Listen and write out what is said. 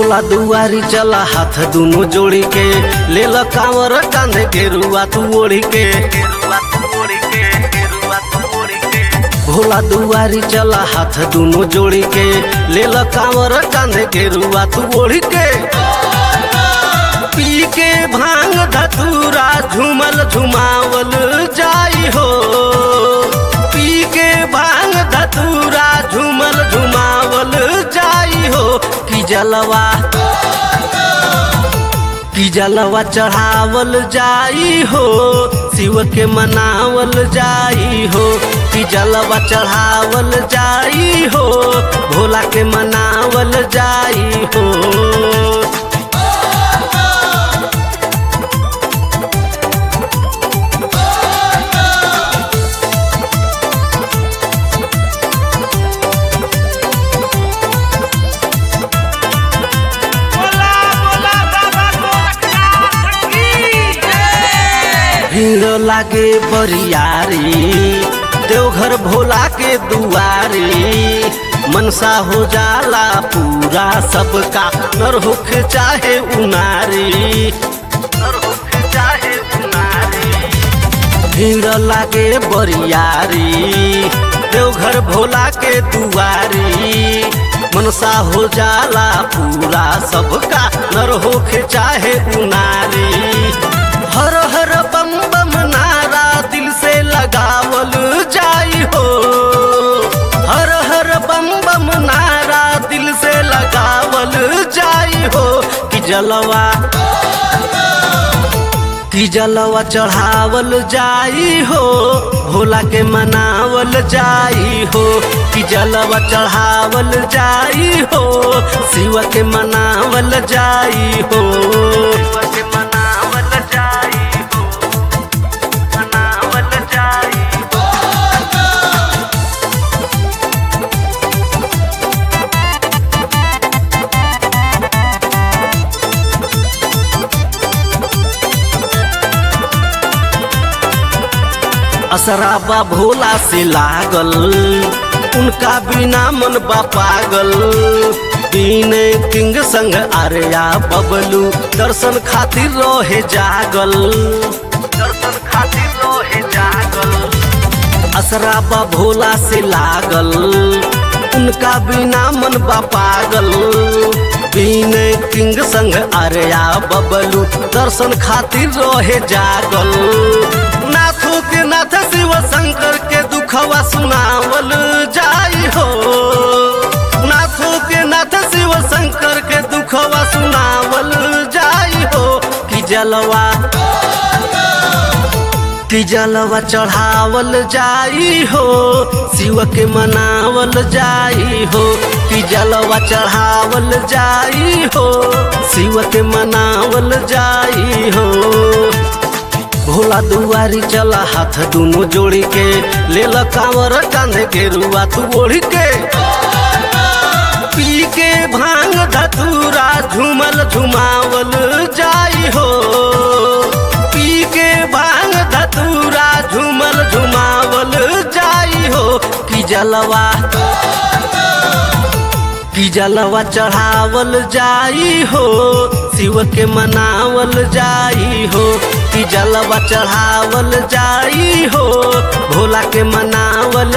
भोला दुआरी चला हाथ दुनो जोड़ी के ले ल कांवर कांधे के रुआ तू ओढ़ी के भोला दुआरी चला हाथ दुनो जोड़ी के ले ल कांवर कांधे के रुआ तू ओढ़ी के पी के भांग धतूरा झूमल झुमावल जाई हो पी के भांग धतूरा झूमल झुमावल जाई हो कि जलवा कि जलवा चढ़ावल जाई हो शिव के मनावल जाई हो कि जलवा चढ़ावल जाई हो भोला के मनावल जाई हो बोला बोला बाबा गोरखनाथ की जय भीड़ लागे बरियारी देवघर भोला के दुआरी मनसा हो जाला पूरा सबका नर होखे चाहे उनारी नर होखे चाहे उनारी भीड़ लागे बरियारी देवघर भोला के दुआरी मनसा हो जाला पूरा सबका नर होखे चाहे उनारी हर हर बम बम नारा दिल से लगावल जाई हो हर हर बम बम नारा दिल से लगावल जाई हो कि जलवा कि जलवा चढ़ावल जाई हो भोला के मनावल जाई हो कि जलवा चढ़ावल जाई हो शिव के मनावल जाई हो शिव के मनावल जाई हो मनावल जाई हो असराबा भोला से लागल उनका बिना मन बा पागल बीन किंग संग आर्या बबलू दर्शन खातिर रहे जागल दर्शन खातिर रहे जागल असराबा भोला से लागल उनका बिना मन बा पागल बीन किंग संग आर्या बबलू दर्शन खातिर रहे जागल नाथो के नाथ शिव शंकर के दुखवा सुनावल जाई हो नाथो के नाथ शिव शंकर के दुखवा सुनावल जाई हो कि जलवा कि जलवा चढ़ावल जाई हो शिव के मनावल जाई हो कि जलवा चढ़ावल जाई हो शिव के मनावल जाई हो भोला दुआरी चला हाथ दुनो जोड़ी के ले ल कांवर कांधे के रुआ तू ओढ़ी के पी के भांग धतूरा झूमल झुमावल जाई हो पी के भांग धतूरा झूमल झुमावल जाई हो कि जलवा कि जलवा चढ़ावल जाई हो शिव के मनावल जाई हो कि जलवा चढ़ावल जाई हो भोला के मनावल